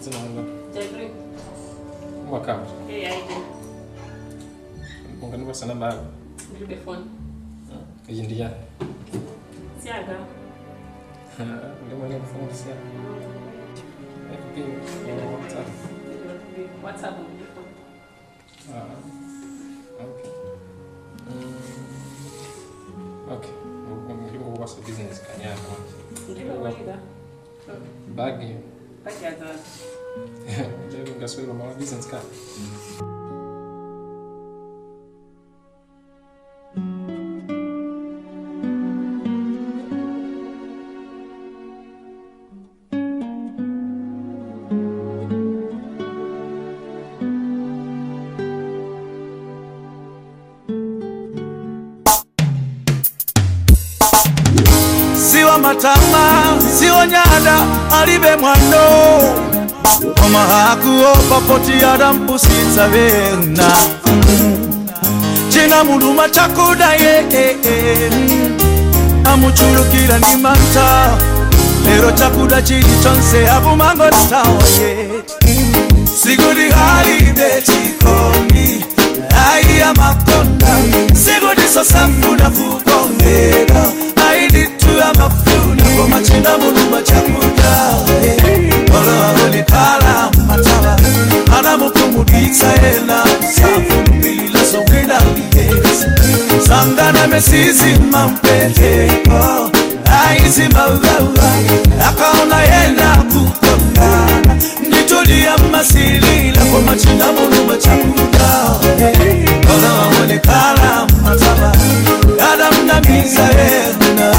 dzina langa Jeffrey. umakamba Hey, I do. ungandikwasa namba yako Ndilibe phone. iyi ndi yani Siaga. ndimwene kufundisa fb whatsapp Ndilibe WhatsApp ndilibe phone. Ah, okay. Mm, okay. ndingokukwasa business kanyaka Ndilibe kuliga. bagi Bajaza. nje ngaswela mama business card siwa matama siwa nyada alibe mwando omahakuo papoti adampusitsa bena cina muluma cakudaye amuculukira ni manta lero cakuda cili conse abumango tawaye sigudi halide cikoni aiya makonda sigudi sosafuna kukongera aiditu ya mafuna komacina muluma cakuda olowawonekala mataba anamukumuditsa ena safulumila songwina ligesi sangana mesizima mpeteko aizimawawa akaona yena kukongana nditulia masilila kwa machina muluma chakuda olowawonekala mataba adamnamiza ena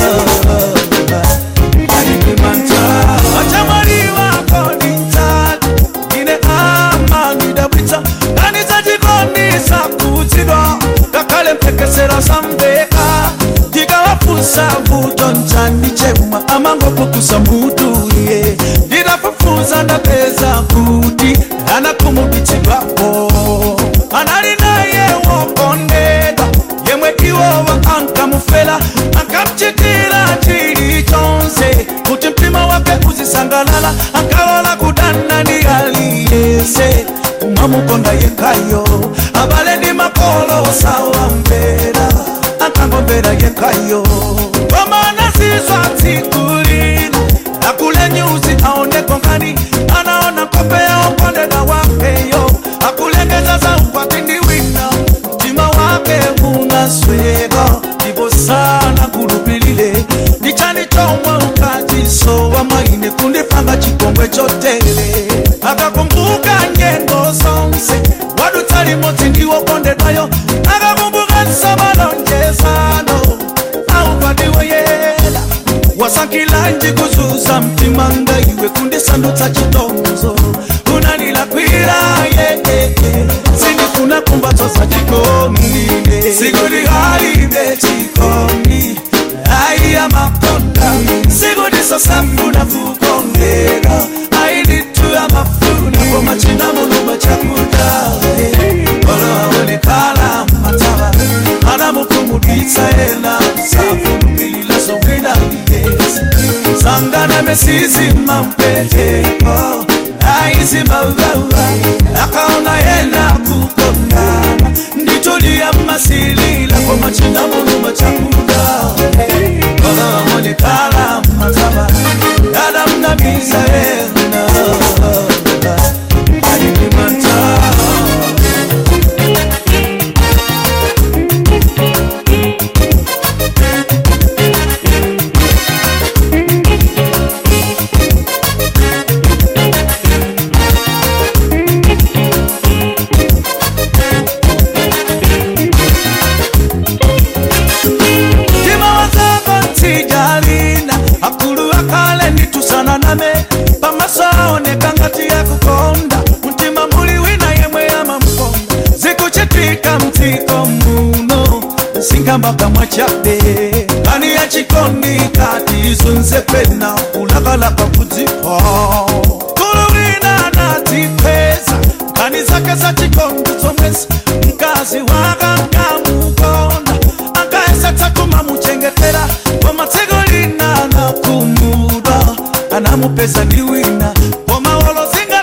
sambeka ndikawafunsa mbuto nchani chemwa amangopukusa mbutulie ndinafufuza ndapeza kuti anakumuditsidwapo anali naye wokondedwa yemwe iwowa ankamufela akamchitira chili chonse kuti mtima wake uzisangalala akawala kudana ndi aliyese umamukonda yekhayo abale ndi makolo sawambera akangombera yekhayo komana zizwa tsikulina akule nyuzi aoneko ngani anaona kope ya okondeda wakeyo akulengeza za ukwati ndi wina mtima wake unasweka ndipo sana kulupilile ndichani chomwe ukachisowa maine kundipanga chikongwe chotele akakumbuka nyengo zonse wadutsa limodzi ndiwokondedwayo akakumbuka nsamalonjezano aupatiwe yela wasakilanji kuzuza mtima ngaiwe kundisandutsa chitonzo unanilakwira yeye sindifuna kumbatso za chikondile sikuti halibe chikondi aiya makonda sikuti sosafuna kukongera aiditu ya mafuna komachina muluma chakuda oloawonekala mataba anamukumuditsa ena safulumilila songwina ligezi sangana mesizima mpeteko aizimawawa akaona yena kukondana nditulia masilila kwa machina muluma chakuda oloawonekala mataba adamnamiza ena alimimanta Tima wazako ntijalina akulu akale nditusana name pamasaoneka ngati yakukonda mtima muli wina yemwe yamamkonda zikuchitika mtiko muno singambaka mwachabe ani yachikondi kati izunze pena kulakalaka kudzipa kulu wina natipeza nkani zake za chikondi zomwezi mkazi waka nkamukonda akaesatsa kumamuchengetera komatsiko lina nakumudwa anamupeza ndi wina komawolo zingatera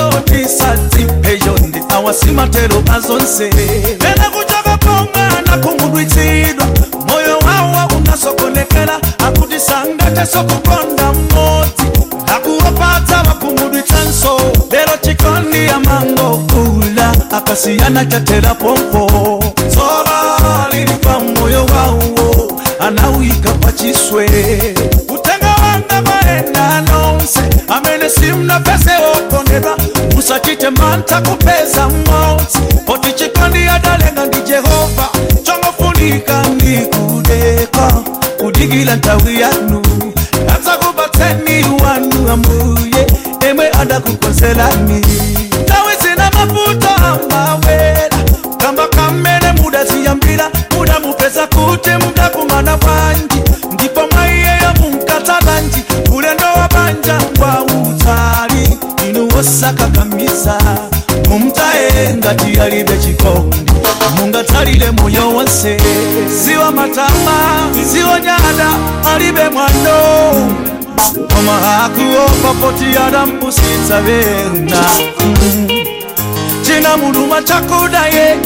tisadzipeyo ndi awasimatero azonse ena kuchoka pomwana kumudwitsidwa moyo wawo unasokonekera akuti sangatesokukonda mmodzi akuwapatsa vakumudwitsanso lero chikondi amangokula akasiyana chatera pompo dzova lili pa moyo wawo anawika pachiswe kutenga wanga maenda nonse amene simnapese okondedwa musachite mantha kupeza mmodzi poti chikondi adalenga ndi jehova chongofunika ndi kudeka kudikila nthawi yanu adzakupatseni wanu ambuye emwe adakukonzerani nthawi zina mavuto amawera kamba kamene mudaziyambira mudamupeza kuti mudakumana bwanji ndipo mwaiyeyo munkatalanji ulendo wa banja kwa utali inu wosakakamiza mumtaye ngati alibe chikondi mungatalile moyo wonse siwa matama siwa nyada alibe mwano koma akuopa poti adampusitsa bena china muluma chakuda ye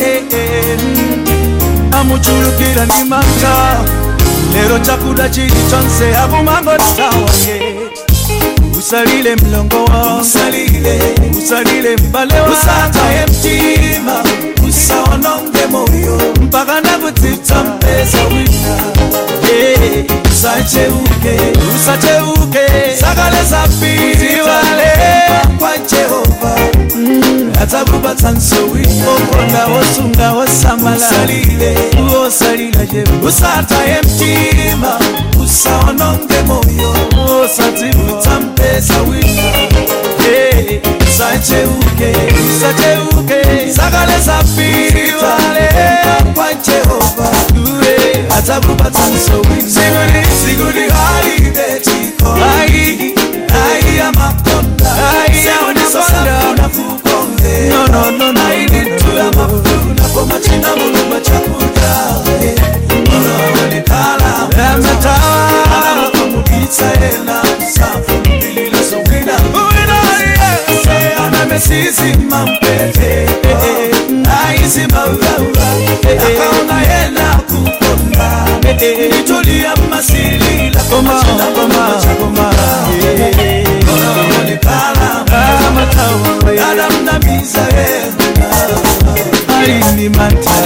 amuchulukira ndi manta lero chakuda chili chonse akumangotawa ye usalile mlongo wa usalile usalile mbale wa usataye mtima usaononge moyo mpaka nakutsitsa mpesa wina Yeah, usacheuke usacheuke sakale zapitiwale kwa jehova atakupatsa nsowina okonda wosunga wosamala usalile uosalila je usataye mtima usaononge moyo osatibutsa mpesa wina Hey, usacheuke usacheuke sakale zapitiwale kwa jehova Uwe, atakupatsa nsowina siguli siguli halibe chiko ai ai ya makonda ai ya makonda no no no no I need to have a food for my china muluma chakuda ora kala amata ana kumuditsa ena safu bilila songina uina ye ana mesisi mampete aisi maulaula akaona yena kukonda nitulia masilila koma koma koma ora kala amata adamnamiza yena aini mata